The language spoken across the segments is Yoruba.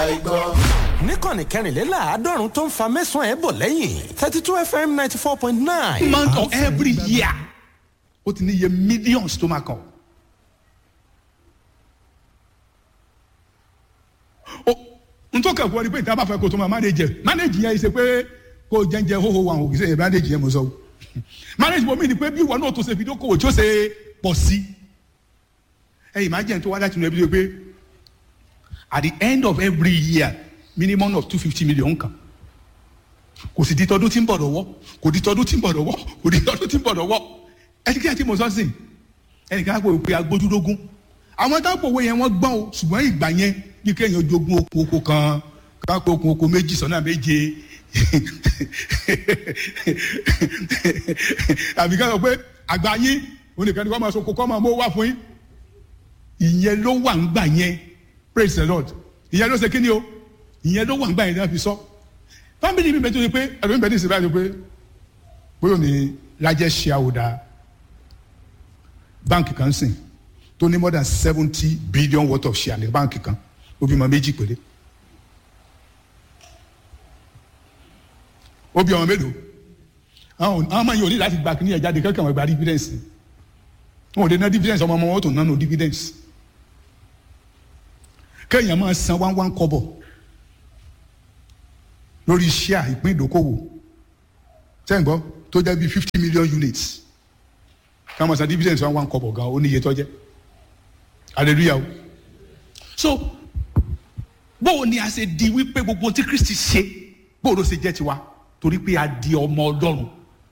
gbọ́. níkànnì kẹrìnléláàádọ́rùn tó ń fa mẹ́sàn-án ẹ̀ bọ̀ lẹ́yìn thirty two fm ninety four point nine. month of every year ó ti ní iye millions tó máa kàn. ó n tó kẹ́kọ̀ọ́ ni pé ìta bá fẹ́ kó tó máa manage ẹ̀ manage yẹn ṣe pé kó o jẹ́njẹ́ hóhó wa òkè sẹ́yìn manage yẹn mo sọ o manage bomi ni pé bí ìwọ náà tó ṣe fi dókòwò tí ó ṣe pọ̀ sí ẹ̀yìn máa jẹ́ ní tó wá láti inú ẹbí tó pé at the end of every year minimum of two fifty million kan kò sì di tọdún tí ń bọ̀ lọ́wọ́ kò di tọdún tí ń bọ̀ lọ́wọ́ kò di tọdún tí ń bọ̀ lọ́wọ́ ẹni kí ẹ ti mọ̀ sọ́sìn ẹnìkan á pè pé agbójúlógún àwọn táwọn òwe yẹn wọ́n gbọ́n o ṣùgbọ́n ìgbà yẹn bí kéèyàn jogún oko oko kan kápẹ́ okun oko méjì sọ́nà méje àbí ká sọ pé àgbà yín oníkan ni wọ́n máa sọ kókó máa mú wá fún yín ìyẹn ló wà ń gbà yẹn praise the lord ìyẹn ló ṣe kí ni o ìyẹn ló wà ń gbà yẹn náà fi sọ family mi bẹ tó ṣe pé ẹ̀rọ mi bẹ ní ìsìn báyìí pé bóyá ní largest shareholder báǹkì kan sìn tó ní more than seventy billion worth of share ní báǹkì kan ó bí ọmọ méjì péré ó bí ọmọ mélòó àwọn ọmọ yìí ò ní láti gba kí ní ẹ̀jáde kẹ́kẹ́ wọn gba dividends wọn ò lè ná dividends ọmọ ọmọ wọn tó nánú dividends kéèyàn máa san one one kọ́bọ̀ lórí share ìpín ìdókòwò sẹ́yìn gbọ́ tó jẹ́ bí fifty million units ká máa san dividends one one kọ́bọ̀ gan ó ní iye tó jẹ́ hallelujah o so bóò ni a ṣe di wípé gbogbo tí kristi ṣe bóò ló ṣe jẹ́ tiwa torí pé a di ọmọ ọlọ́run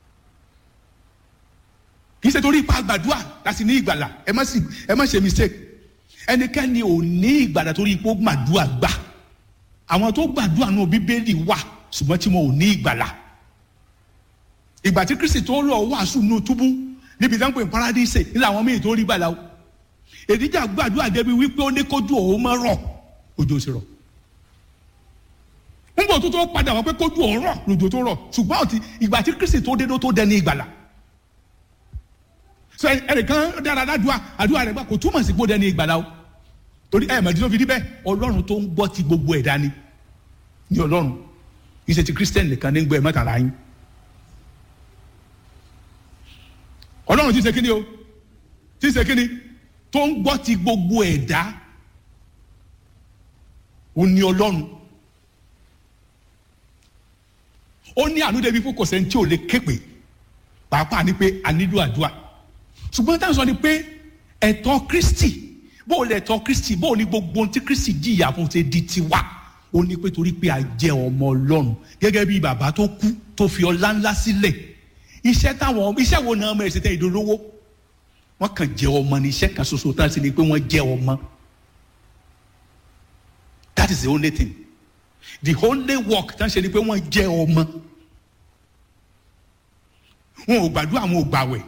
kì í ṣe torí ipa gbàdúrà láti ní ìgbàlà ẹ má sì ẹ má ṣe mistake ẹnikẹ́ni ò ní ìgbàlà torí ipò gbàdúrà gbà àwọn tó gbàdúrà náà bíbélì wà ṣùgbọ́n tí wọn ò ní ìgbàlà ìgbà tí kristi tó lọ wàásù nù túbú níbi tí wọn pè ní paradíṣe nílẹ̀ àwọn míì tó rí gbàlà o èdíjà gbàdúrà débi wípé ó ní kójú òun máa rọ̀ òjò sì rọ̀ nígbà tó tó padà wọ́n pé kójú òun rọ̀ lòjò tó rọ̀ ṣùgbọ́n ọtí ìgbà tí kristi tó dé ló tó dẹni ìgbàlà sọ ẹnìkan dára ládùúà àdúrà rẹ̀ gbà kò túmọ̀ sí pé ó dẹni ìgbàlà o torí ẹ mọ̀dí tó fi rí bẹ́ẹ̀ ọlọ́run tó ń gbọ́ ti gbogbo ẹ̀dá ni ní ọlọ́run kì í ṣe ti kristian nìkan ní gbọ́ ẹ̀ mọ́tàlá yín ọlọ́run ti ṣe kíni o ti ṣe kíni tó ń gbọ́ ti gbogbo ẹ̀dá ó ní ọlọ́run ó ní àánú débi fún kò sẹ́ni tí ò lè képe pàápàá ni pé a nílò àdúrà ṣùgbọ́n táwọn sọ ni pé ẹ̀tọ́ kristi bó o lè tọ́ kristi bó o ní gbogbo ohun tí kristi jìyà fún ṣe di tiwa ó ní pé torí pé a jẹ́ ọmọ ọlọ́run gẹ́gẹ́ bí bàbá tó kú tó fi ọlá ńlá sílẹ̀ iṣẹ́ táwọn iṣẹ́ wo náà ọmọ ẹ̀ ṣe tẹ́ ìdólówó wọ́n kàn jẹ́ ọmọ ní iṣẹ́ kan ṣoṣo tá a sì ní pé wọ́n jẹ́ ọmọ that is the only thing the only work tá a ṣe ni pé wọ́n jẹ́ ọmọ wọn ò gbàdúrà wọn ò gbàwẹ̀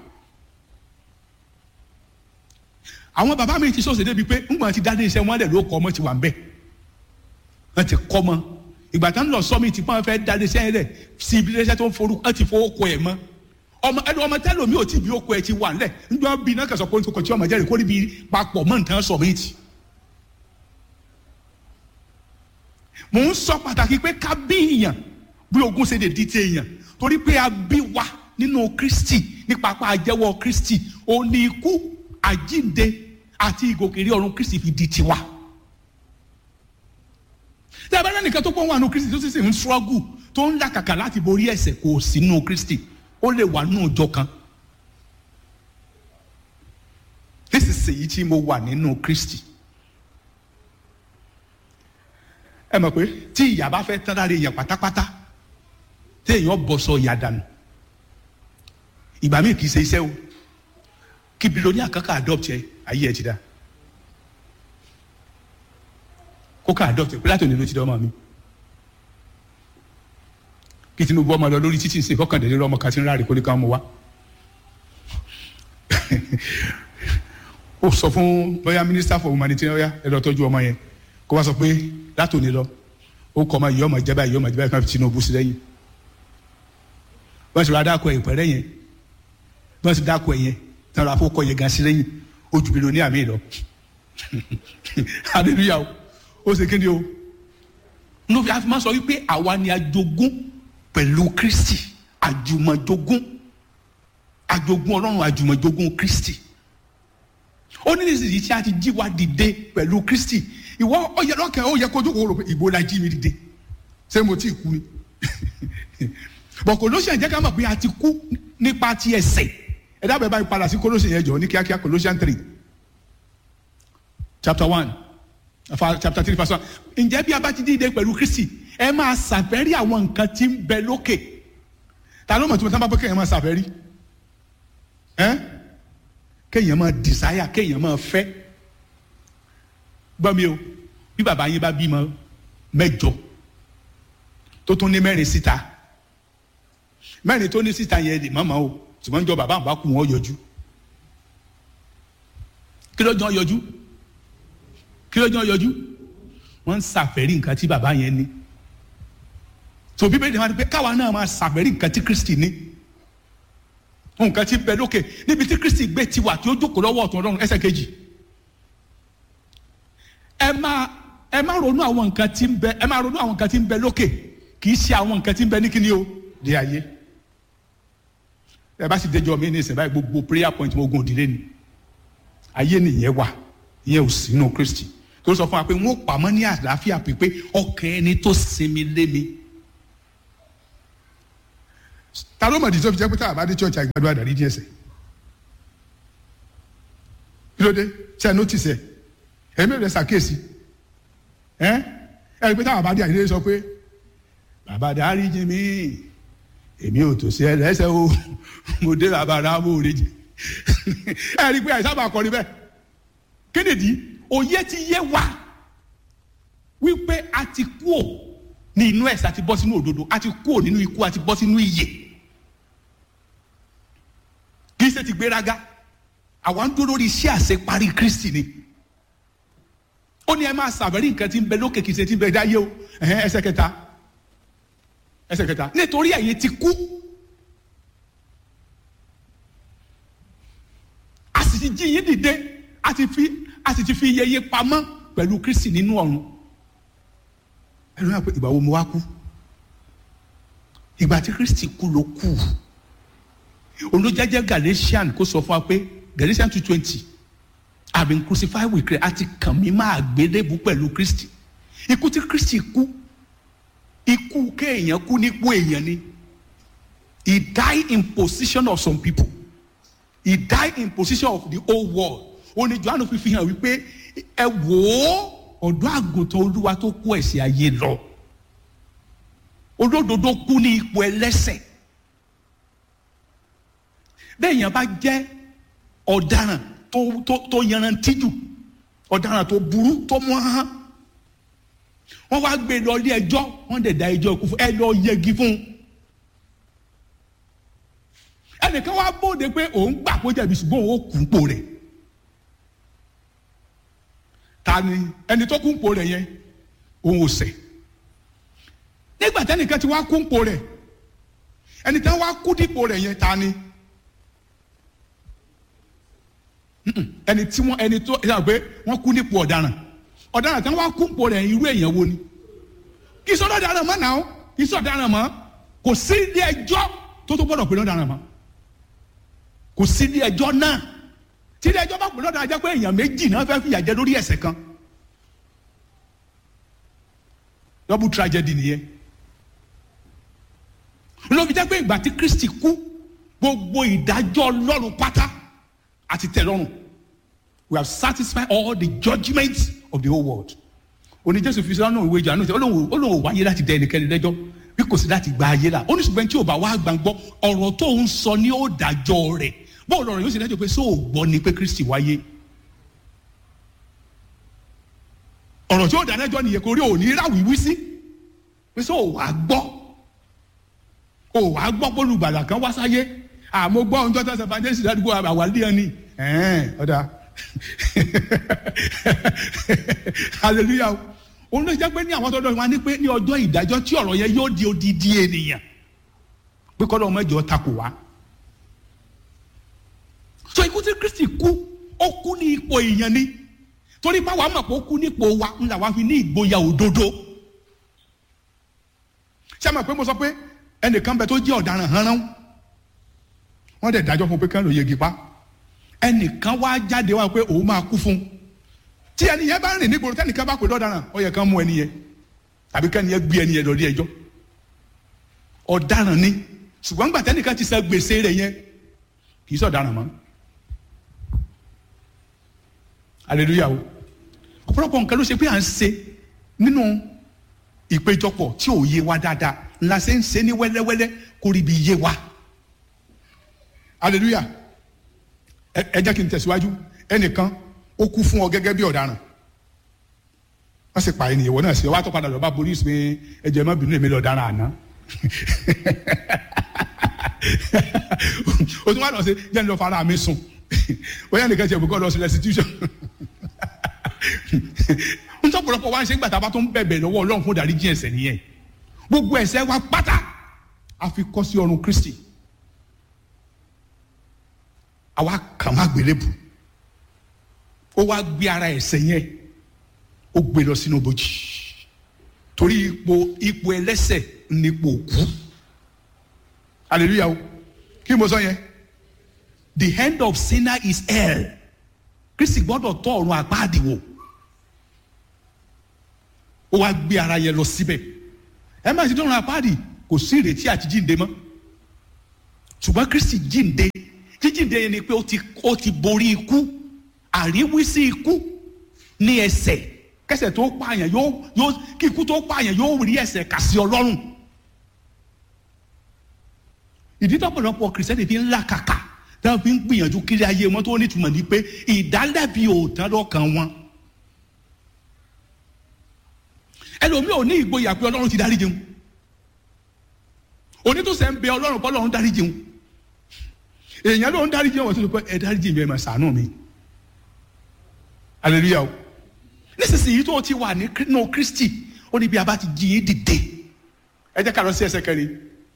àwọn bàbá mi ti sọ̀sẹ̀ débi pé ńgbà tí dáadé iṣẹ́ wọn lẹ̀ ló kọ́ ọmọ ti wà ń bẹ̀ wọ́n ti kọ́ ọmọ ìgbà tán lọ sọ́mi ti pọ́n fẹ́ dáadé iṣẹ́ rẹ̀ sí ibi iṣẹ́ tó ń forú wọ́n ti fowó kọ ẹ̀ mọ́ ọmọ ẹni ọmọ tẹ́lẹ̀ mi ò tí bí okò ẹ̀ ti wà ńlẹ̀ ńgbà bí náà kẹsàn-án kó kò tí ọmọ jẹ́rìí kó níbi papọ̀ mọ́ nǹkan sọ mí ti. mò ń sọ pàtàkì pé ká bí èèyàn bí ogún ṣe lè di ti èèyàn torí pé a bí wa nínú kristi nípa apá àjẹwọ́ kristi òní ikú àjínde àti ìgòkèrè ọ̀run kristi fi di tiwa. tí a bá rẹ́ nìkan tó pọ́n wà nínú kristi tó sì sì ń ṣọ́gù tó ń làkàkà láti borí ẹ̀ṣẹ̀ kò sí nínú kristi ó lè wà nínú ọjọ́ kan. nísinsìnyí tí mo wà nínú kristi. ẹ mọ̀ pé tí ìyá bá fẹ́ tán lára èèyàn pátápátá tí èèyàn bọ̀ sọ ìyá dànù ìgbà míì kì í ṣe iṣẹ́ o kí bilonia kankan adopt ẹ ayé ẹ ti dá kó ká adopt ẹ pé láti òní ló ti dá ọmọ mi kí tinubu ọmọ lọ lórí títí ṣe kọkàndínlẹ́ ọmọ kan tí ń ráre kó lè ká ọmọ wa ó sọ fún bóyá minister for humanitarian ọyá ẹ lọ tọ́jú ọmọ yẹn kó wá sọ pé láti òní lọ ó kọ́ ọmọ yìí ọmọ ìjẹba yìí ọmọ ìjẹba yìí kan fi tinubu sí lẹ́yìn wọ́n ti rà dákọ̀ ẹ̀ pẹ̀rẹ́ yẹn wọ́n ti dákọ̀ ẹ̀ yẹn tí wọ́n rà fún kọ́ yẹn gan sí lẹ́yìn ó ju bilonia mi lọ hallelujah o ó ṣe kéde o ló fi máa sọ wípé àwa ni ajogún pẹ̀lú kristi àjùmọ̀jogún àjogún ọlọ́run àjùmọ̀jogún kristi ó ní nísìsiyìí tí a ti jí wa dìde pẹ̀lú kristi ìwọ ó yẹ lọ́kàn ó yẹ kójú kó rò pé ìbò la jí mi dìde ṣé mo ti kú ni bọ̀ Colossians jẹ́ ká mọ̀ pé a ti kú nípa ti ẹ̀ṣẹ̀ ẹ dábàá báyìí padà sí Colossians yẹn jọ ní kíákíá Colossians three chapter one chapter three verse one ǹjẹ́ bí a bá ti dìde pẹ̀lú Kristi ẹ máa ṣàfẹ́rí àwọn nǹkan tí ń bẹ lókè ta ló mọ̀ tí mo sábà bọ́ kéèyàn máa ṣàfẹ́rí ẹ́ kéèyàn máa desire kéèyàn máa fẹ́ gbọ́ mi o bí bàbá yín bá bímọ mẹ́jọ tó tún ní mẹ́rin síta mẹ́rin tó ní síta yẹn lè mọ̀mọ́ o ṣùgbọ́n jọ bàbá àbá kù wọ́n yọjú kí ló jọ yọjú kí ló jọ yọjú wọ́n ń ṣàfẹ́rí nǹkan tí bàbá yẹn ní tó bíbélì máa ń pẹ́ káwa náà máa ṣàfẹ́rí nǹkan tí Kristi ní nǹkan tí bẹ lókè níbi tí Kristi gbé tiwa tí ó jókòó lọ́wọ́ ọ̀tún Ọlọ́run ẹsẹ̀ kejì ẹ máa ẹ máa ronú àwọn nǹkan tí ń bẹ ẹ máa ronú àwọn nǹkan tí ń bẹ lókè kì í ṣe àwọn nǹkan tí ń bẹ ní kíni o di ayé ẹ bá sì déjọ mi ní ìsìn báyìí gbogbo prayer point mo gun òdìlé ni ayé nìyẹn wà ìyẹn ò sínú Kristi tó sọ fún wa pé wọn ò pamọ́ ní àlàáfíà pípé ọkàn ẹni tó sinmi lé mi ta ló mọ̀ di tó fi jẹ́ pé táwa bá dé church àgbàdo àdàrí díẹ̀ sẹ̀ kí ló dé ṣe ẹ notice ẹ ẹ̀mí rẹ̀ ṣàkíyèsí ẹ ẹ rí i pé táwa bá dé àdìrẹ́ sọ pé bàbá dáríjì mí èmi ò tó sí ẹ lẹ́sẹ̀ o mo dé bàbá rámò rèjì ẹ rí i pé àìsàn bá kọrin bẹ́ẹ̀ kédèdí òye ti yé wa wípé a ti kú ò ní inú ẹ̀sẹ̀ àti bọ́ sínú òdodo a ti kú ò nínú ikú àti bọ́ sínú ìyè kì í ṣe ti gbéraga àwa ń dúró lórí iṣẹ́ àṣeparí Kristi ni ó ní ẹ máa ṣàbẹ̀rí nǹkan tí ń bẹ lókè kì í ṣe tí ń bẹ dáyé o ẹsẹ̀ kẹta ẹsẹ̀ kẹta nítorí ẹ̀yin ti kú a sì ti jí yín dìde a ti fi a sì ti fi iye yín pamọ́ pẹ̀lú Kristi nínú ọ̀run ẹnu náà pé ìgbà wo mo wá kú ìgbà tí Kristi kú ló kú olùjẹjẹ Galatian kó sọ fún wa pé Galatian two twenty I have been crucified with Christ àti kàn mí máa gbélébù pẹ̀lú Kristi ikú tí Kristi kú ikú kéèyàn kú nípò èèyàn ni he died in position of some people he died in position of the whole world ó ní Jòhánù fi fi hàn wípé ẹ wò ó ọ̀dọ́ àgùntàn olúwa tó kó ẹ̀ṣẹ̀ ayé lọ olódodo kú ní ipò ẹlẹ́ṣẹ̀ bẹ́ẹ̀ yẹn bá jẹ́ ọ̀daràn tó tó tó yanrantí jù ọ̀daràn tó burú tó mú hàn wọ́n wá gbé lọ ilé ẹjọ́ wọ́n dẹ̀ da ẹjọ́ ikú fún ẹ lọ yẹgi fún un ẹnìkan wá bóde pé òun gbà kó jẹ̀bi ṣùgbọ́n òun ó kú pò rẹ̀ ta ni ẹni tó kú pò rẹ̀ yẹn òun ò ṣẹ̀ nígbà tẹ́nìkan ti wá kú pò rẹ̀ ẹni tí wọ́n wá kú dípò rẹ̀ yẹn ta ni ẹni tí wọ́n ẹni tó ẹ sọ pé wọ́n kú nípò ọ̀daràn ọ̀daràn tí wọ́n wá kú pò rẹ̀ irú èèyàn wo ni kì í sọ ọ̀daràn mọ́ náà kì í sọ ọ̀daràn mọ́ kò sí ilé ẹjọ́ tó tó gbọ́dọ̀ pé lọ́daràn mọ́ kò sí ilé ẹjọ́ náà tí ilé ẹjọ́ bá pè lọ́daràn jẹ́ pé èèyàn méjì náà fẹ́ fìyà jẹ lórí ẹ̀ṣẹ̀ kan double tragedy nìyẹn ló fi jẹ́ pé ìgbà tí Kristi kú gbogbo ìdájọ́ Ọlọ́run pátá àti tẹ́lọ́rùn we have satisfied all the judgments of the whole world òní Jésù fi sọ́nà ìwé ìjà náà ó lóun wáyé láti dẹ ẹnikẹ́ni lẹ́jọ́ bí kò sí láti gba ayé la oníṣùgbọ́n tí ò bá wá gbàgbọ́ ọ̀rọ̀ tó ń sọ ní ó dájọ́ rẹ̀ bóun lọ́rọ̀ yóò sì dájọ́ pé sóò gbọ́ ni pé Kristi wáyé ọ̀rọ̀ tí ó dájọ́ nìyẹn kò rí òní ráwìí sí pé sóò wá gbọ́ ò wá gbọ́ pé olùgbàlà kan wá sáyé àmọ́ gbọ́ ohun tó tẹ̀sán fàjẹ́sì ládùúgbò àwàlẹ́ ẹni ọ̀dà hallelujah òun ló jẹ́ pé ní àwọn tọ́jọ́ wọn ní pé ní ọjọ́ ìdájọ́ tí ọ̀rọ̀ yẹn yóò di odidi ènìyàn pé kọ́ lọ́wọ́ mẹ́jọ takò wá. so ikú tí Kristi kú ó kú ní ipò èèyàn ni torí báwa mọ̀ pé ó kú nípò wa ńlá wa fi ní ìgboyà òdodo ṣé àmọ̀ pé mo sọ pé ẹnìkan bẹ tó jẹ́ ọ̀daràn hánrán wọ́n dẹ̀ dájọ́ fún pé kán ló yegi pa ẹnìkan wá jáde wá pé òun máa kú fún tí ẹni yẹn bá rìn nígboro tẹnìkan bá pè lọ́daràn ó yẹ kán mú ẹni yẹn tàbí kẹ́ni yẹn gbé ẹni yẹn lọ rí ẹjọ́ ọ̀daràn ni ṣùgbọ́n nígbà tẹ́nìkan ti san gbèsè rẹ̀ yẹn kì í sọ̀daràn mọ́ aleluya o ọ̀pọ̀lọpọ̀ nǹkan ló ṣe pé à ń ṣe nínú ìpéjọpọ̀ tí ò yé wa dáadáa ńlá ṣe ń ṣe ní wẹ́lẹ́wẹ́lẹ́ kó rí ibi yé wa aleluya ẹ ẹ jẹ́ kí n tẹ̀síwájú ẹnìkan ó kú fún ọ gẹ́gẹ́ bí ọ̀daràn wọ́n sì pa ènìyàn wọ́n náà sí ọ wá tó padà lọ bá borí pé ẹjọ́ ẹ má bínú èmi lọ dára àná o tún wá lọ sí jẹ́ ní lọ fara mi sùn bóyá nìkan ṣe ìbùkọ́ lọ sí restitution n tó pọ̀lọpọ̀ wá ń ṣe gbàtà bá tó ń bẹ̀bẹ̀ lọ́wọ́ ọlọ́run fún ìdáríjì ẹ̀ṣẹ̀ nìyẹn gbogbo ẹ̀ṣẹ̀ wa pátá a fi kọ́ sí ọrùn Kristi àwa kàn má gbélébù ó wá gbé ara ẹ̀ṣẹ̀ yẹn ó gbé lọ sínú bòjì torí ipò ipò ẹlẹ́ṣẹ̀ nípò òkú hallelujah o kí mo sọ yẹn the end of sinner is hell kristi gbọ́dọ̀ tọ́ ọ̀run àpáàdì wò ó wá gbé ara yẹn lọ síbẹ̀ ẹ má ti dọ́run àpáàdì kò sí ìrètí àti jíǹde mọ́ ṣùgbọ́n kristi jíǹde jíjíǹde yẹn ni pé ó ti ó ti borí ikú àríwísí ikú ní ẹsẹ̀ kẹsẹ̀ tó pààyàn yóò yóò kí ikú tó pààyàn yóò rí ẹsẹ̀ kà sí ọlọ́run ìdí tọ́pọ̀lọpọ̀ kìrìsìtẹ́nì fi ń là kàkà táwọn fi ń gbìyànjú kiri ayé wọn tó nítumọ̀ ní pé ìdálẹ́bi òòtán lọ́kàn wọn. ẹlòmíì ò ní ìgboyà pé ọlọ́run ti dárí jẹun onítòsẹ̀ ń bẹ ọlọ́run pé ọlọ́run dárí jẹun èèyàn ló ń dárí jẹun wọ́n tó lè pẹ́ ẹ dárí jẹun ẹ mà ṣàánú mi hallelujah o nísinsìnyí tó ti wà nínú kristi ó ní bí a bá ti jí yín dìde ẹ jẹ́ ká lọ sí ẹsẹ̀ kẹrin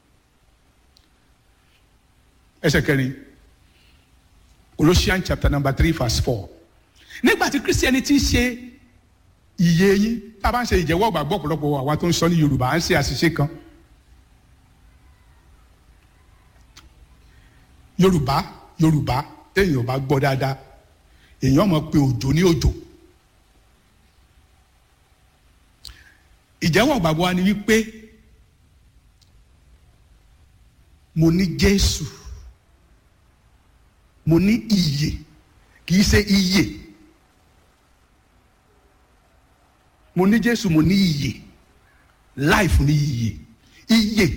ẹsẹ̀ kẹrin Colossians chapter number three verse four nígbà tí Christianity ṣe iye yín tá a bá ń ṣe ìjẹ́wọ́ gbàgbọ́ ọ̀pọ̀lọpọ̀ àwa tó ń sọ ní Yorùbá à ń ṣe àṣìṣe kan Yorùbá Yorùbá téèyàn bá gbọ́ dáadáa èèyàn mọ̀ pé òjò ní òjò ìjẹ́wọ́ gbàgbọ́ wa ni wípé mo ní Jésù mo ní iyè kì í ṣe iyè mo ní Jésù mo ní iyè life ní iyè iyè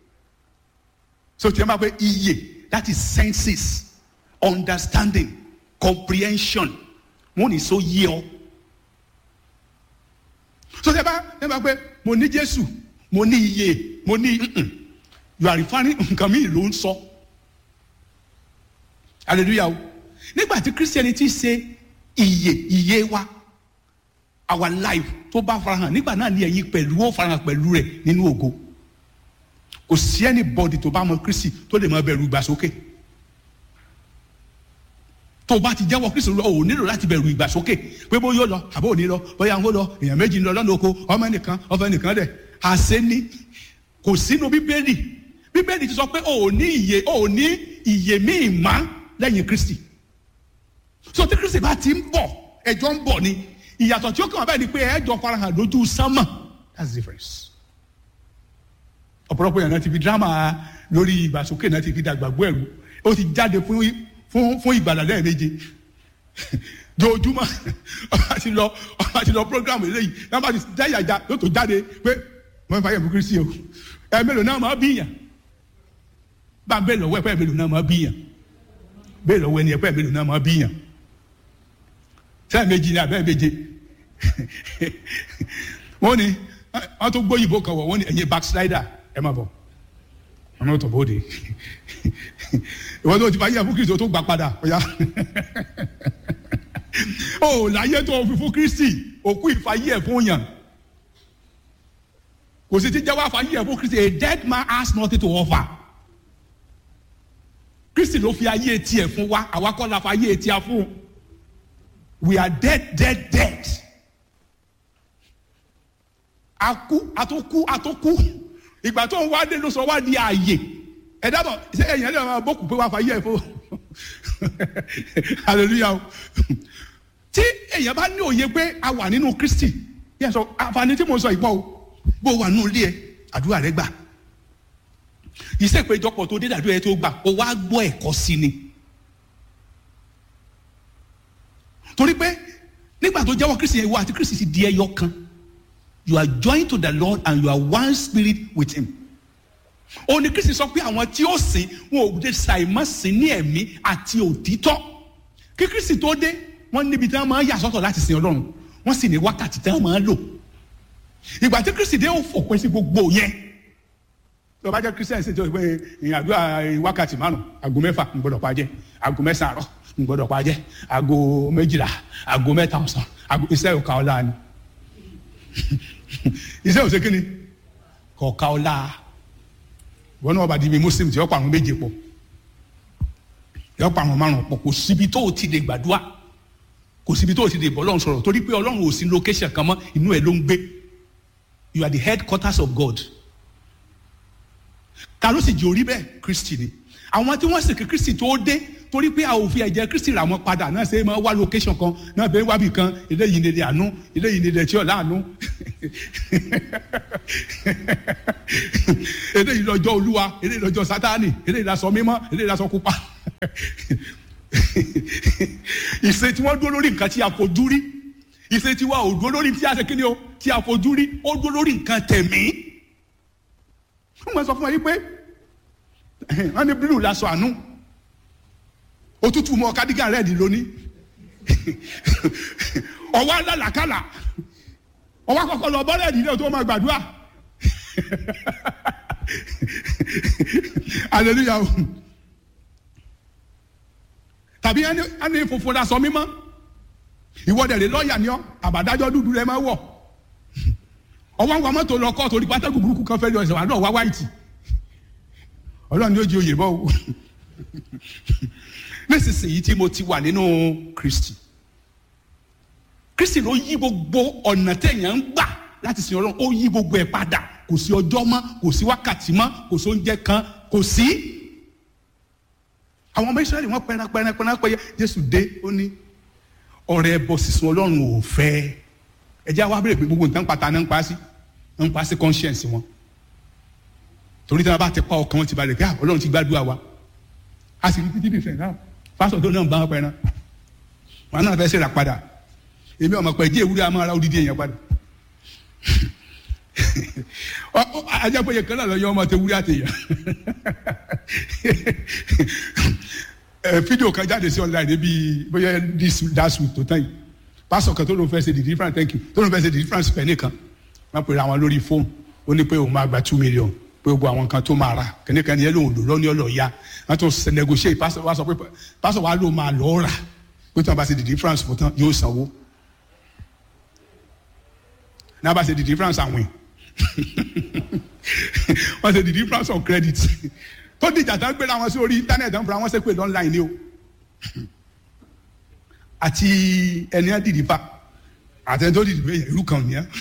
so tí a máa pẹ iyè that is senses understanding comprehension wọn ní so yé ọ so tí a bá tí a bá pẹ mo ní Jésù mo ní iyè mo ní you are referring nǹkan mi ló ń sọ. So hallelujah o nígbà tí christianity ṣe iye iye wa our life tó bá farahàn nígbà náà ni ẹ̀yin pẹ̀lú ó farahàn pẹ̀lú rẹ̀ nínú ògo kò sí anybody tó bá mọ kristi tó lè mọ bẹ̀rù ìgbàsókè tó o bá ti jẹ́wọ́ kristi lọ ò nílò láti bẹ̀rù ìgbàsókè pé bó yóò lọ àbó òní lọ bóyá ń kó lọ èèyàn méjì ń lọ lọ́nà oko ọmọ ẹnìkan ọmọ ẹnìkan dẹ̀ àṣẹ ní kò sínú bíbélì bíbélì ti sọ pé ò ní ìyè ò ní ìyè míì máa lẹ́yìn kristi so tí kristi bá ti ń bọ̀ ẹjọ́ ń bọ̀ ni ìyàtọ̀ tí ó kàn wá báyìí ni pé ẹjọ́ farahàn lójú sánmà that's the difference. ọ̀pọ̀lọpọ̀ yẹn náà ti fi dírámà lórí ìgbàsókè náà ti fi dàgbàgbọ́ ẹ̀rú ó ti jáde fún fún fún ìgbàlà lẹ́ẹ̀méje jojúmọ́ ọba ti lọ ọba ti lọ program eléyìí náà bá ti jáyàjá yóò tó jáde pé wọ́n fà yẹ̀ fún kristi o ẹ̀ mélòó náà máa bíyàn bá a bẹ́ẹ̀ lọ́wọ́ ẹ̀ pẹ́ mélòó náà máa bíyàn bẹ́ẹ̀ lọ́wọ́ ẹni ẹ̀pẹ́ mélòó náà máa bíyàn sẹ́ẹ̀ méjì ní abẹ́ méje wọ́n ní wọ́n tó gbóyìnbó kan wọ̀ wọ́n ní ẹ̀yin backslider ẹ̀ má bọ̀ wọ́n náà tọ̀ bóde ìwọ́n tó ti bá yẹ fún kristi tó gbà padà ọ̀yà ó láyé tó fi fún kristi òkú ìfàyè ẹ̀ fún yàn kò sí ti jẹ́wọ́ àfàyè ẹ̀ fún kristi a dead man has nothing to offer kristi ló fi ayé tiẹ̀ fún wa àwa kọ́ la fi ayé tiẹ̀ fún we are dead dead dead akú atókú atókú ìgbà tó ń wá dé ló sọ wá di ààyè ẹ dábọ̀ ṣé ẹ̀yìn ẹ̀dẹ̀ máa bọ́kù pé wàá fà yẹ fún hallelujah o tí èèyàn bá ní òye pé a wà nínú kristi yẹn sọ àǹfààní tí mo sọ ìpọ́ o bó wà nínú ilé ẹ àdúrà rẹ gbà ìṣèpéjọpọ̀ tó dé dàdúrà ẹ tó gbà ó wá gbọ́ ẹ̀kọ́ sí ni torí pé nígbà tó jẹ́wọ́ kristi yẹn ìwọ àti kristi ti di ẹyọ kan you are joined to the lord and you are one spirit with him òun ni kristi sọ pé àwọn tí ó sìn wọn ò dé ṣàìmọ̀ sìn ní ẹ̀mí àti òtítọ́ kí kristi tó dé wọ́n níbi tí wọ́n máa ń yà sọ́tọ̀ láti sin ọlọ́run wọ́n sì ní wákàtí tí wọ́n máa ń lò ìgbà tí kristi dé ó fòpin sí gbogbo yẹn tó bá jẹ́ kristian ṣe tó pé ìrìn àdúrà wákàtí márùn aago mẹ́fà ń gbọ́dọ̀ pa jẹ́ aago mẹ́sàn-án àárọ̀ ń gbọ́dọ̀ pa jẹ́ aago méjìlá aago mẹ́ta ọ̀sán aago iṣẹ́ òkà ọ̀la ni iṣẹ́ òṣè kí ni kọ̀ọ̀ka ọ̀la wọn náà bá di ibi muslim tí ó pa àwọn méje pọ̀ yọ pa àwọn márùn pọ̀ kò síbi tó o ti lè gbàdúrà kò síbi tó o ti lè bọ́ ọlọ́run sọ̀rọ̀ torí pé ọlọ́run ò sí location kan mọ́ inú ẹ̀ ló ń gbé you are the headquarters of God ta ló sì jẹ́ orí bẹ́ẹ̀ kristi ni àwọn tí wọ́n sì kí kristi tó dé torí pé a ò fi ẹ̀jẹ̀ kristi rà wọ́n padà náà ṣe é máa wá location kan náà bẹ́ẹ̀ wábì kan eléyìí nílẹ̀ àánú eléyìí nílẹ̀ tí ọ̀la àánú eléyìí lọ́jọ́ olúwa eléyìí lọ́jọ́ sátánì eléyìí lásọ mímọ́ eléyìí lásọ pupa ìṣe tí wọ́n dúró lórí nǹkan tí a fojú rí ìṣe tí wọ́n ò dúró lórí tí a ṣe kíni o tí a fojú rí ó dúró lórí nǹkan tẹ̀mí wọ́n máa sọ fún wa yìí pé wọ́n ní bílù lásọ àánú òtútù mọ kádígà rẹ́ẹ̀dì lónìí ọwọ́ alálàkàlà ọwọ́ akọ́kọ́ lọ bọ́ rẹ́ẹ̀dì náà tó máa gbàdúrà hallelujah tàbí ẹni funfun la sọ mímọ́ ìwọ́dẹ̀rẹ̀ lọ́ọ̀yà ni ọ́ àbádájọ́ dúdú rẹ máa wọ̀ ọwọ́ àwọn mọ́tò lọ kọ́ torí pátákó burúkú kan fẹ́ lọ ẹ̀sẹ̀ wà náà wá wáìtì ọlọ́run yóò di oyè bọ́ o nísinsìnyí tí mo ti wà nínú kristi kristi ló yí gbogbo ọ̀nà téèyàn ń gbà láti sin ọlọ́run ó yí gbogbo ẹ̀ padà kò sí ọjọ́ mọ́ kò sí wákàtí mọ́ kò sí oúnjẹ kan kò sí àwọn ọmọ israẹli wọn pẹran pẹran pẹran pẹyẹ jésù dé ó ní ọrẹ ẹbọ sísun ọlọ́run ò fẹ́ ẹ jẹ́ àwọn abẹ́rẹ́ pé gbogbo nǹkan pata náà ń pa sí ń pa sí conscience wọn torí tí wọn bá ti pa ọkàn wọn ti balẹ̀ pé ah ọlọ́run ti gbàdúrà wa a sì rí títí bìfẹ̀ náà pásọ̀ tó náà ń bá wọn pẹran wọn náà fẹ́ ṣe rà padà èmi ọmọ pẹ̀ jẹ́ ewúrẹ́ a máa ra odidi èèyàn padà ajábọ̀yẹ kan náà lọ yọ ọmọ tẹ wúrẹ́ àtẹ̀yàn fídíò kan jáde sí online níbi bóyá this last week tó tán yìí pásọ̀ kan tó ló ń fẹ́ ṣe the difference thank you tó ló ń fẹ́ ṣe the difference pẹ̀ nìkan wọ́n pèrè àwọn lórí fóònù ó ní pé òun máa gba two million pé gbogbo àwọn kan tó máa ra kẹ́nìkan ni ẹ lóun lò lọ́ní ọ̀lọ́ ya wọ́n tún ṣe negotiate pásọ̀ wa sọ pé pásọ̀ wa ló máa lọ́ọ́ rà pé tí wọ́n bá ṣe the difference fún tán yóò sanwó náà bá ṣe the difference àwìn wọ́n ṣe the difference of credit tó dìjà tán gbéra wọn sí orí internet tán fúnra wọn ṣe pé online ni o àti ẹni á dìdí fa àtẹni tó dìdí bẹ́ẹ̀ ìlú kan nìyẹn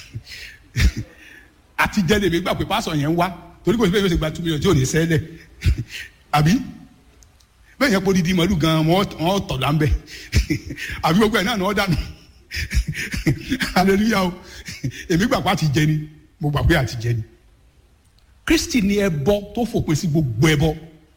àti jẹ́ lèmi gbà pé pásọ̀ yẹn ń wá torí kò sí bẹ́ẹ̀ yóò ṣe gba two million tí ò ní sẹ́lẹ̀ àbí bẹ́ẹ̀ yẹn kó didi mọ́lú gan wọ́n tọ̀ lá ń bẹ̀ àbí gbogbo ẹ̀ náà ni wọ́n dànù hallelujah o èmi gbà pé àti jẹ ni mo gbà pé àti jẹ ni kristi ni ẹbọ tó fòpin sí gbogbo ẹbọ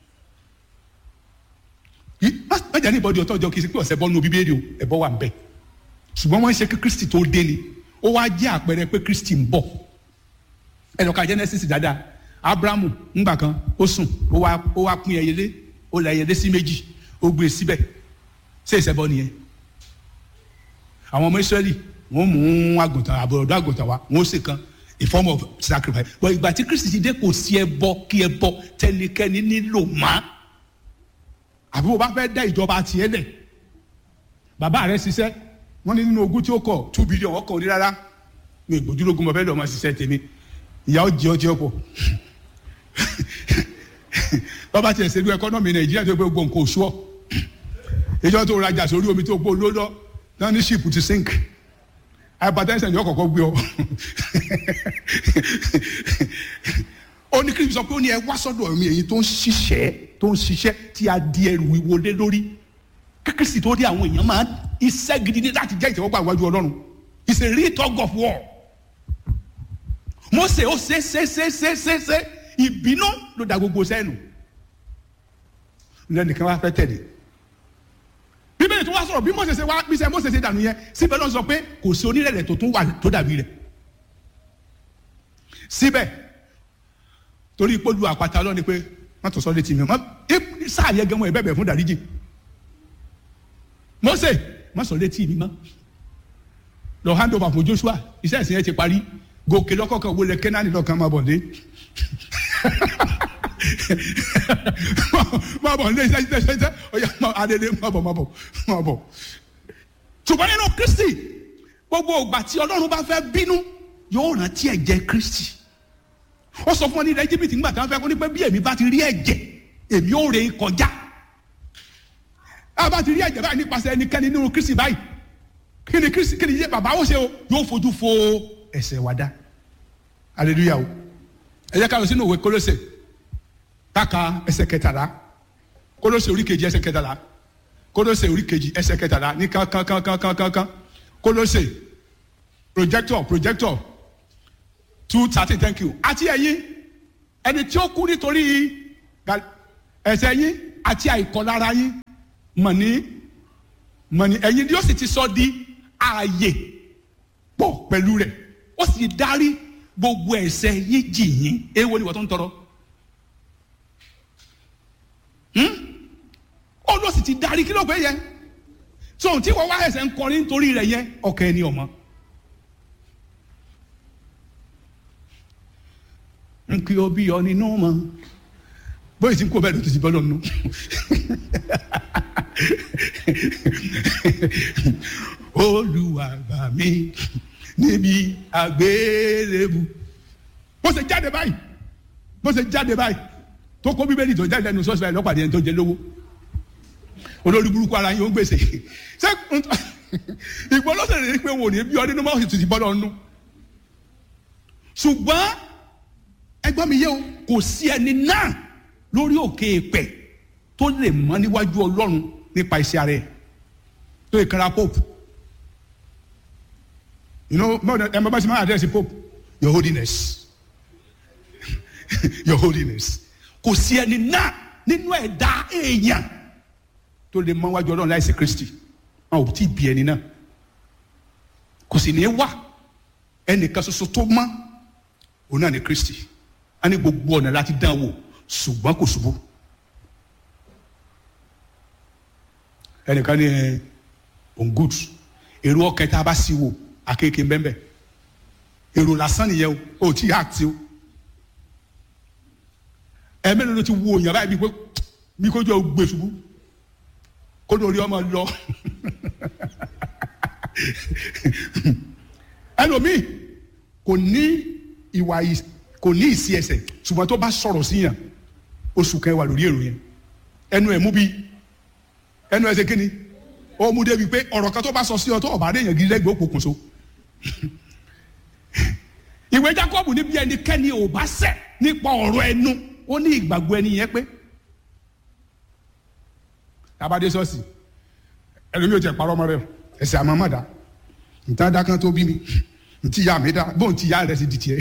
májà ní ìbọdí ọtọ ọjọ kìí ṣe pé ọsẹ bọ nínú bíbélì o ẹbọ wà ń bẹ ṣùgbọ́n wọ́n ń ṣe kí kristi tó dé ni ó wá jẹ́ àpẹẹrẹ pé kristi ń bọ̀ ẹnìkan genesis dáadáa abrahamu ńgbà kan ó sùn ó wá ó wá pín ẹyẹlé ó lẹ ẹyẹlé sí méjì ó gbé síbẹ̀ ṣé ìṣẹbọ nìyẹn àwọn ọmọ israẹli wọ́n mú àgùntàn àbọ̀dọ̀ àgùntàn wa wọ́n sì kan a form of sacrifice but ìgbà tí kristi ti dé kò sí ẹbọ kí ẹbọ tẹnikẹ́ni nílò má àbí wo bá fẹ́ dá ìjọba tiẹ̀ lẹ̀ bàbá rẹ̀ ṣiṣẹ́ wọ́n ní nínú ogún tí ó kọ̀ two billion ọkọ̀ ní rárá mi ìgbójúlógún mo fẹ́ lọ́ọ́ máa ṣiṣẹ́ tèmi ìyá ó jẹ ọjẹ ọ̀pọ̀ bàbá tiẹ̀ ṣe lu ẹkọ́nọ́mì nàìjíríà tó gbé gbogbo nǹkan oṣù ọ̀ ìjọ tó rajà sórí omi tó gbó lọ́dọ̀ náà ní ṣìpù ti sink hypertension yóò kọ́kọ́ gbé ọ ó ó ní kristu sọ pé ó ní ẹ wá sọ́dọ̀ mi èyí tó ń ṣiṣẹ́ tó ń ṣiṣẹ́ tí a di ẹrù wíwo lé lórí kíkìsì tó dé àwọn èèyàn máa iṣẹ́ gidi ní láti jẹ́ ìtẹ́wọ́gbà iwájú ọlọ́run it's a real tug of war Mósè ó ṣe ṣe ṣe ṣe ṣe ṣe ìbínú ló da gbogbo sẹ́nu lẹ́nìkan wá fẹ́ tẹ̀lé bíbélì tó wá sọ̀rọ̀ bí Mósè ṣe wá bí sẹ́ Mósè ṣe dànù yẹn síbẹ̀ ló sọ pé kò sí onírẹ̀lẹ̀ tó tún wà tó dàbí rẹ̀ síbẹ̀ torí ìpolú àpáta lọ ni pé wọ́n tún sọ létí mi wọ́n sáà yẹ gẹ́wọ́n ẹ̀ bẹ̀bẹ̀ fún dáríjì Mósè wọ́n sọ létí mi mọ́ lọ hand over fún Joshua iṣẹ́ ìsìn yẹn ti parí gòkè lọ́kọ̀ọ̀kan wọlé kẹ́nání lọ́kàn máa bọ̀ dé máa bọ̀ ní iṣẹ́ iṣẹ́ iṣẹ́ ọ̀yà adédé máa bọ̀ máa bọ̀ máa bọ̀ ṣùgbọ́n nínú Kristi gbogbo ìgbà tí Ọlọ́run bá fẹ́ bínú yóò rántí ẹ̀jẹ̀ Kristi ó sọ fún ọ ní ilẹ̀ Íjíbítì nígbà tí wọ́n fẹ́ kó ní pé bí èmi bá ti rí ẹ̀jẹ̀ èmi ò rè é kọjá a bá ti rí ẹ̀jẹ̀ báyìí nípasẹ̀ ẹnikẹ́ni nínú Kristi báyìí kí ni Kristi kí ni yé bàbá ó ṣe o yóò fojú fo ẹ̀ṣẹ̀ wa dá hallelujah o ẹ jẹ́ ká lọ sínú òwe Kólósè káka ẹsẹ̀ kẹtàlá Kólósè orí kejì ẹsẹ̀ kẹtàlá Kólósè orí kejì ẹsẹ̀ kẹtàlá ní kankankankankankan Kólósè projector projector two thirty thank you àti ẹ̀yin ẹni tí ó kú nítorí ẹ̀ṣẹ̀ yín àti àìkọlára yín mọ̀ ní mọ̀ ní ẹ̀yin ni ó sì ti sọ di ààyè pọ̀ pẹ̀lú rẹ̀ ó sì dárí gbogbo ẹ̀ṣẹ̀ yín jì yín èèwọ̀ ni wọ́n tó ń tọrọ ó ló sì ti darí kí ló pé yẹ so tí wọ́n wá ẹsẹ̀ ń kọrin nítorí rẹ̀ yẹn ọkàn ẹni ọmọ. n kí o bí ọ nínú mọ bóyá tí n kó bẹ́ẹ̀ ló ti ti bọ́ lọ́nu. Olúwa gbà mí níbi àgbélébù bó ṣe jáde báyìí bó ṣe jáde báyìí tó kó bíbélì tó jáde lẹ́nu sọ́ọ̀sì báyìí lọ́pàdé ẹni tó jẹ lówó olórí burúkú ara yín ó ń gbèsè ṣé ìgbọ́lọ́sẹ̀ rẹ̀ pé wò ní bí ọdún ní mọ́ọ̀sì ti bọ́lọ̀ nù ṣùgbọ́n ẹgbọ́n mi yé o kò sí ẹni náà lórí òkè èpẹ̀ tó lè mọ́ níwájú ọlọ́run nípa iṣẹ́ ara ẹ̀ tó ìkara pope you know ẹ mọ bá ṣe máa àdírẹ́sì pope your holiness your holiness kò sí ẹni náà nínú ẹ̀dá èèyàn tó lè mọ wájú ọlọ́run láìsí kristi wọn ò tí ì bí ẹni náà kò sì ní wà ẹnìkan ṣoṣo tó mọ́ òun náà ní kristi a ní gbogbo ọ̀nà láti dán wò ṣùgbọ́n kò ṣubú ẹnìkan ní on good èrò ọkẹ tá a bá sí wò akéèké mbẹ́mbẹ́ èrò lásán nìyẹn o ò tí ì àti o ẹ̀mẹ́rin ló ti wo òyìnbá yìí bí pé bí kò jọ gbé ṣubú kó lórí ọmọ lọ ẹlòmíì kò ní ìwà kò ní ìsí ẹsẹ̀ ṣùgbọ́n tó bá sọ̀rọ̀ sí yàn oṣù kẹwàá lórí èrò yẹn ẹnu ẹ̀ mú bí ẹnu ẹ̀ ṣe kíni ó mú débi pé ọ̀rọ̀ kan tó bá sọ sí ọ tó ọ̀bá rẹ̀ yàn gidi lẹ́gbẹ̀ẹ́ òpópónso ìwé Jákọ́bù níbi ẹnikẹ́ni ò bá ṣẹ̀ nípa ọ̀rọ̀ ẹnu ó ní ìgbàgbọ́ ẹni yẹn pé tabade sọ́ọ̀sì ẹlòmíì ò tẹ̀ parọ́ ọmọ rẹ ẹsẹ̀ àmọ́ mọ̀dá nǹkan dákan tó bí mi ntí ya mi dá bóun ti ya rẹ ti di tiẹ̀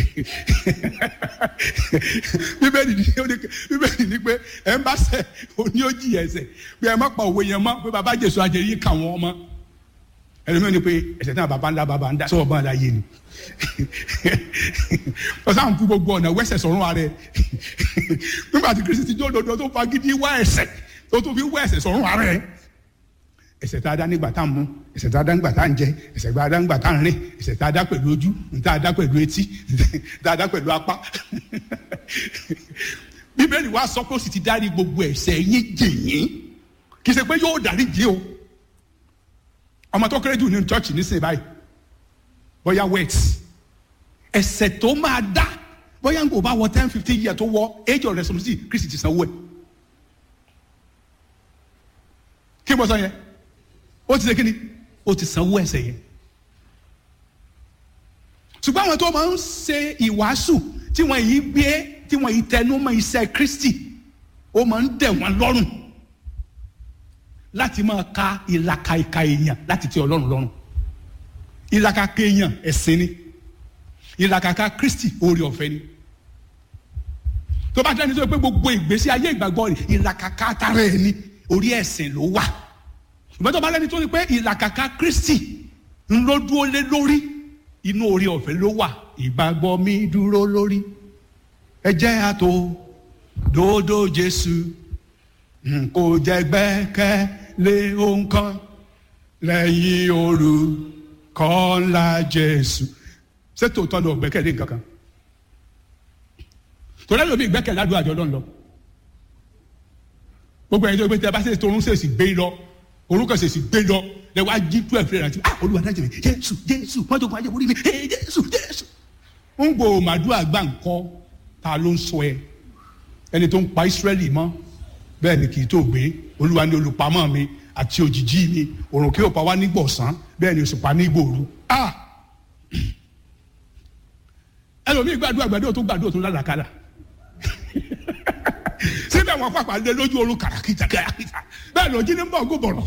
bíbélì ni bíbélì ni pé ẹ ń bá ṣẹ̀ òní ó jìyà ẹ̀ṣẹ̀ pé ẹ má pa òwe yẹn mọ́ pé baba jésù àjẹrí kà wọ́n mọ́ ẹlòmíì ni pé ẹ̀ṣẹ̀ náà baba ńlá baba ńlá sọ ọba ńlá yé ni ọsàn fún gbogbo ọ̀nà wẹ́sẹ̀ sọ̀rọ̀ ààrẹ nígbà tí kristi jó dodo tó fagídí wá ẹ̀ṣẹ̀ tó tó fi wá ẹ̀ṣẹ̀ sọ̀rọ̀ ààrẹ ẹ̀ṣẹ̀ tá a dá nígbà tá a mú ẹ̀ṣẹ̀ tá a dá nígbà tá a ń jẹ ẹ̀ṣẹ̀ tá a dá nígbà tá a ń rìn ẹ̀ṣẹ̀ tá a dá pẹ̀lú ojú tá a dá pẹ̀lú etí tá a dá pẹ̀lú apá bíbélì wa sọ pé ó sì ti dárí gbogbo ẹ̀ṣẹ̀ yín jì yín kì í ṣe pé yóò dárí jì o ọmọ tó kéré jù ní chọ́ọ̀chì nísìnyí báyìí bóyá wet ẹ̀ṣẹ̀ tó máa dá bóyá nǹkó bá wọ ten fifteen years tó wọ age of responsibility kristi ti sanwó ẹ̀ kí mo sọ yẹn ó ti ṣe kí ni ó ti sanwó ẹ̀ṣẹ̀ yẹn ṣùgbọ́n àwọn tó máa ń ṣe ìwàásù tí wọ́n yìí gbé tí wọ́n yìí tẹnu mọ́ iṣẹ́ kristi ó máa ń dẹ̀ wọ́n lọ́rùn láti máa ka ìlàkà ìka èèyàn láti tẹ ọlọ́run lọ́rùn ìlàkàkà èèyàn ẹ̀sìn ni ìlàkàkà kristi oore ọ̀fẹ́ ni tó bá tẹ́ni tó pé gbogbo ìgbésí ayé ìgbàgbọ́ rẹ̀ ìlàkàkà tara ẹ̀ ni orí ẹ̀sìn ló wà ṣùgbọ́n tó bá lẹ́ni tó ní pé ìlàkàkà kristi ń ló dúró lé lórí inú orí ọ̀fẹ́ ló wà ìgbàgbọ́ mi dúró lórí ẹ jẹ́ àtò dòdò jésù n kò jẹ́ gbẹ́kẹ̀ lé ohun kan lẹ́yìn òru kọ́ńlá jésù ṣé tòótọ́ lọ gbẹ́kẹ̀lé nǹkan kan torí ẹlòmíì gbẹ́kẹ̀lé àdúrà jọ lọ́nà gbogbo ẹni tó gbé tẹ bá ṣe torún ṣèṣì gbé lọ orúkọ ṣèṣì gbé lọ lẹ wá jí tú ẹ̀fẹ̀ rẹ̀ àti ah olúwa dájú mi jésù jésù mọ́tò kan ajẹ́ orí mi ee jésù jésù. ń gbò màdúrà gbà ńkọ́ ta ló ń sọ ẹ ẹni tó ń pa ìsírẹ́lì mọ́ bẹ́ẹ̀ ni kì í tó gbé olúwa ní olùpamọ́ mi àti òjìjí mi òrùn kí ó pa wá nígbọ̀sán bẹ́ẹ̀ ni òṣùpá nígbòru ah ẹlòmíì gbàdúrà gbàdúrà tó gbàdúrà tó lálàkàlà síbẹ̀ wọn pàpà lé lójú oorun kàràkìtà kàràkìtà bẹ́ẹ̀ lójú ní bọ̀ gbọ̀bọ̀rọ̀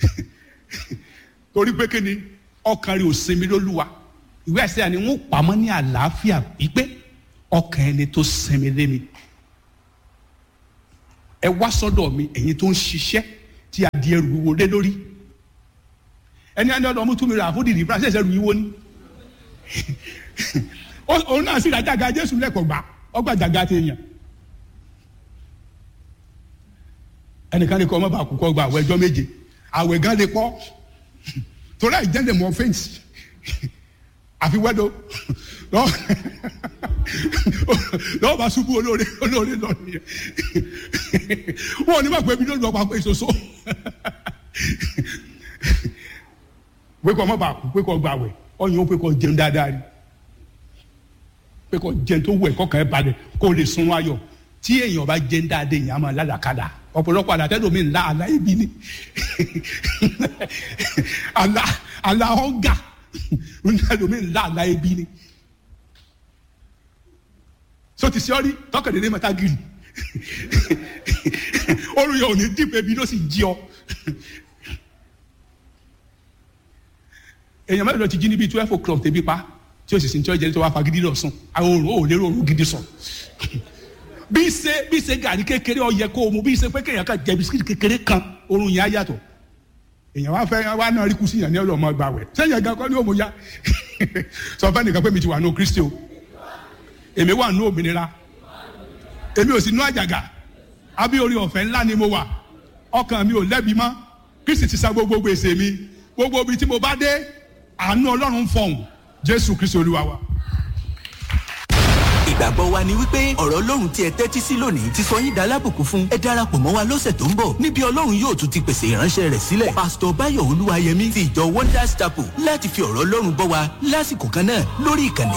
torí pé kí ni ọkàn rẹ̀ ò sinmi lólúwa ìwé ẹ̀sẹ̀ àni wọ́n pamọ́ ní àlàáfíà wípé ọkàn ẹni tó sinmi lé mi ẹ wá sọ́dọ̀ mi ẹ̀yin tó ń ṣiṣẹ́ tí a di ẹrù wíwo lé lórí ẹni ẹni ọdọ ọmú tún mi rà fún dìdì fúnra ṣẹ̀ṣẹ̀ rù yíwo ni òun náà sì rà jàgà jésù lẹ́kọ̀ọ́ gbà ọgbà jàgà ti yàn ẹnìkan lè kọ́ ọmọ bá kú kọ́ gba àwọ̀ ẹjọ́ méje àwẹ̀ gan lè pọ̀ torí àìjẹ́ lè mọ fẹ́ǹsì àfi wẹ́dọ̀ lọ́wọ́ bá ṣubú olóore olóore lọ nìyẹn wọn ò ní bá pẹ́ bí lórí ọ̀pá pé ìṣoṣo pé kọ́ ọmọ bá kú pé kọ́ gba àwẹ̀ ọyàn ó pé kọ́ jẹun dáadáa rí pé kọ́ jẹun tó wù ẹ̀ kọ́kàn ẹ̀ balẹ̀ kó o lè sun ayọ̀ tí èèyàn bá jẹun dáadáa èèyàn á máa lálàkàlà ọ̀pọ̀lọpọ̀ àlàtẹ́lómi ńlá àlá ibi ni àlá àlá ọ̀gà ńlẹ́lómi ńlá àlá ibi ni so ti sọ́ọ́rí tọkàndínlẹ́ mẹ́ta gírì olùyọ ò ní dìbò ebi ló sì jí ọ èèyàn mẹ́rin lọ ti jí níbi twelve o'clock tẹ̀bí pa tí o sì sin tí o jẹ́ tó wá fagídí lọ sùn àwọn òòrùn ò lérò òòrùn gidi sùn bí ṣe bí ṣe gàrí kékeré ó yẹ kó o mu bí ṣe pé kéèyàn kan jẹ bisikíti kékeré kan oorun yẹn á yàtọ̀ èèyàn wá fẹ́ wá náà rí kùsì yàn ní ọlọ́mọ gbà wẹ̀ sẹ́yìn gan kọ́ ni ó mo ya sọ fẹ́ nìkan pé mi ti wà ní kristi o èmi wà ní òmìnira èmi ò sì ní àjàgà àbí orí ọ̀fẹ́ ńlá ni mo wà ọkàn mi ò lẹ́bi mọ́ kristi ti sa gbogbo gbèsè mi gbogbo ibi tí mo bá dé àánú ọlọ́run fọ̀hún jésù kristi olúwa wa ìgbàgbọ́ wa ni wípé ọ̀rọ̀ ọlọ́run tí ẹ tẹ́tí sí lónìí ti sọ yín dalábùkún fún ẹ darapọ̀ mọ́ wa lọ́sẹ̀ tó ń bọ̀ níbi ọlọ́run yóò tún ti pèsè ìránṣẹ́ rẹ̀ sílẹ̀ pásítọ̀ báyọ̀ olúwayẹmí ti ìjọ wonders chapel láti fi ọ̀rọ̀ ọlọ́run bọ́ wa lásìkò kan náà lórí ìkànnì